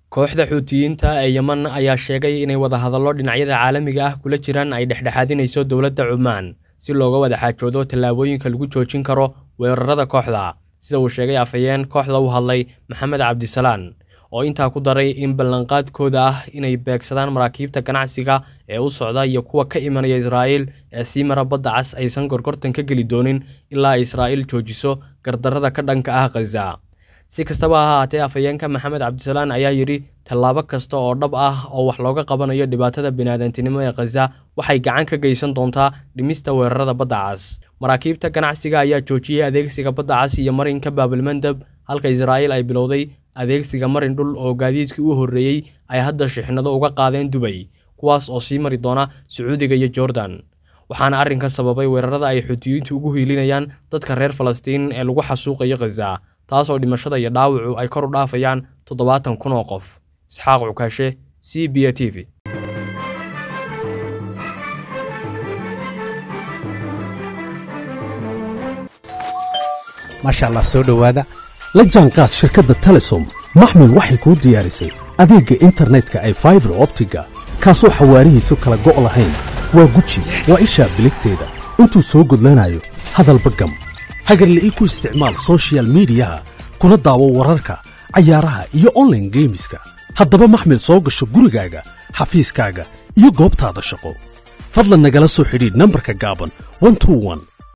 kooxda xuutiyiinta ee yeman ayaa sheegay inay wadahadallo dhinacyada caalamiga ah kula jiraan ay dhexdhexaadinayso dowladda cumaan si looga wada xaajoodo tallaabooyinka lagu joojin karo weerarada kooxda sida uu sheegay afhayeen kooxda u hadlay maxamed cabdisalaan oo intaa ku daray in ballanqaadkooda ah inay beegsadaan maraakiibta ganacsiga ee u socda iyo kuwa ka imanaya israa'iil ee sii mara badda cas aysan gorgortan ka geli doonin ilaa ay israa'iil joojiso gardarrada ka dhanka ah khaza si kastaba ha ahaatee afhayeenka maxamed cabdisalaan ayaa yidhi tallaabo kasta oo dhab ah oo wax looga qabanayo dhibaatada biniaadantinimo ee khaza waxay gacan ka geysan doontaa dhimista weerarada badda cas maraakiibta ganacsiga ayaa joojiyey adeegsiga badda cas iyo marinka baabilmandab halka israa'iil ay bilowday adeegsiga marin dhul oo gaadiidkii u horreeyey ay hadda shixnado uga qaadeen dubay kuwaas oo sii mari doona sacuudiga iyo jordan waxaana arrinka sababay weerarada ay xuutiyiintu ugu hiilinayaan dadka reer falastiin ee lagu xasuuqayo khaza taasoo dhimashada iyo dhaawacu ay kor u dhaafayaan toddobaatan kun oo qof isxaaq cukaashe c b a t v maasha allah soo dhowaada la jaanqaad shirkadda telesom maxmil waxay kuu diyaarisay adeegga internetka ay faibar optiga kaasoo xawaarihiisu kala go' lahayn waa guji waa ishaa biligteeda intuu soo gudlanayo hadalba gam hagarle ii ku isticmaal soshiyal miidiyaha kuna daawo wararka cayaaraha iyo onlaine geemiska haddaba maxmil soo gasho gurigaaga xafiiskaaga iyo goobtaada shaqo fadlan nagala soo xidhiidh nambarka gaaban